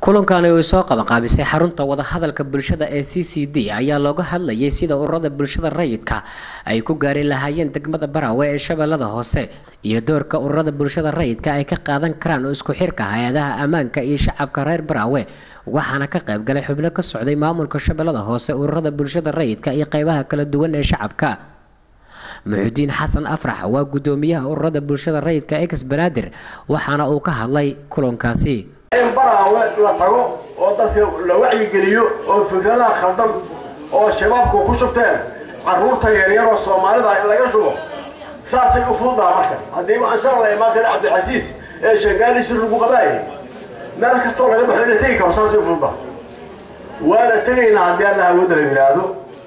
kulankani uu soo qabanqaabisay xarunta wadahadalka bulshada ee c c d ayaa looga hadlayay sida ururada bulshada rayidka ay ku gaari lahaayeen degmada baraawe ee shabeellada hoose iyo doorka ururada bulshada rayidka ay ka qaadan karaan isku xirka hay-adaha ammaanka iyo shacabka reer baraawe waxaana ka qayb galay xubno ka socday maamulka shabeellada hoose ururada bulshada rayidka iyo qeybaha kala duwan ee shacabka muxudiin xasan afrax waa gudoomiyaha ururada bulshada rayidka ex banaadir waxaana uu ka hadlay kulankaasi in baraawe la tago oo dadka la wacyigeliyo oo fikradaha khaldan oo shabaabku ku shubteen caruurta yaryaroo soomaalida in laga shubo saasay u fududaa marka haddiiba anshaar la imaan kara cabdilcasiis ee shangaali shir lagu qabaayay meel kastoo laga baxo ina tegi karo saasay u fududaa waana tegaynaa haddii alla hawooda la yidhaahdo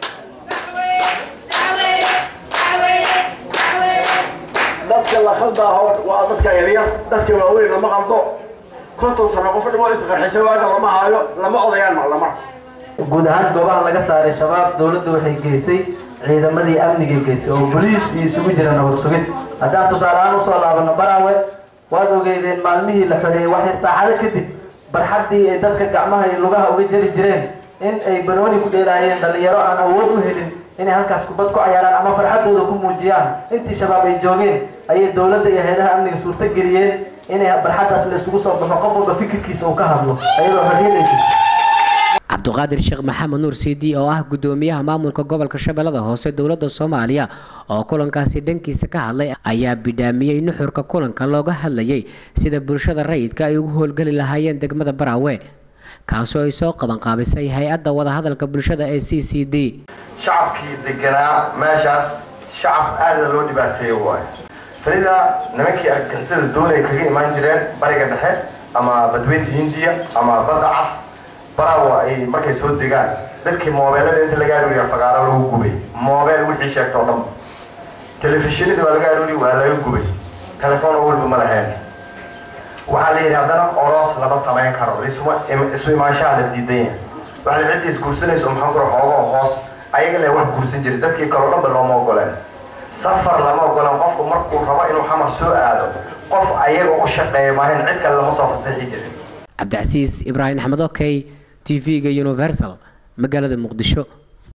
dadka la khaldaaho waa dadka yaryar dadka waaweyn lama qaldo konton sano qof dhimo isqarxisa waaga lama haayo lama odayaan maclamar guud ahaan goobaha laga saaray shabaab dowladdu waxay geysay ciidamadii amnigay geysay oo boliis iyo isugu jira nabad sugid haddaan tusaale ahaan usoo laabano baraawe waad ogeydeen maalmihii la xidheeyey waxyar saacado kadib barxaddii ay dadka gacmaha iyo lugaha uga jari jireen in ay banooni ku dheelaayeen dhallinyaro aan awood u helin inay halkaas kubad ku cayaaraan ama farxaddooda ku muujiyaan intii shabaab ay joogeen ayay dowladda iyo hay-adaha amniga suurto geliyeen inay barxaddaas la isugu soo baxo qof walba fikirkiisa uu ka hadlo ayadoo xorriyadaysa cabduqaadir sheekh maxamed nuur cd oo ah gudoomiyaha maamulka gobolka shabeellada hoose dowladda soomaaliya oo kulankaasi dhankiisa ka hadlay ayaa bidhaamiyey nuxurka kulanka looga hadlayay sida bulshada rayidka ay ugu howlgeli lahaayeen degmada baraawe kaasoo ay soo qabanqaabisay hay-adda wadahadalka bulshada ee c c d shacabkii deganaa meeshaas shacab aada loo dhibaateeyo waayo farida nimankii argixisada doonay kaga imaan jireen bariga dhexe ama badweynta hindiya ama badda cas baraawa ay markay soo degaan dadkii moobeelada inta laga arooriya fagaaro lagu gubay moobeel wixii sheegta oo dhan telefishinada waa laga arooriya waa laga gubay telefoon oo walba ma laheen waxaa la yidhi haddana oros lama samayn karo isu imaanshaha la diidan yahay waxaa la ciddi isguursanaysa maxaa kura xoogoo hoos ayaga le wax guursan jiray dadkii kaloo dhanba looma ogoleen safar lama ogolan qofku markuu rabo inuu xamar soo aado qof ayaga u shaqeeya maahin cid kale lama soo fasaxi jirin cabdicasiis ibraahim axmed okey t v-ga universal magaalada muqdisho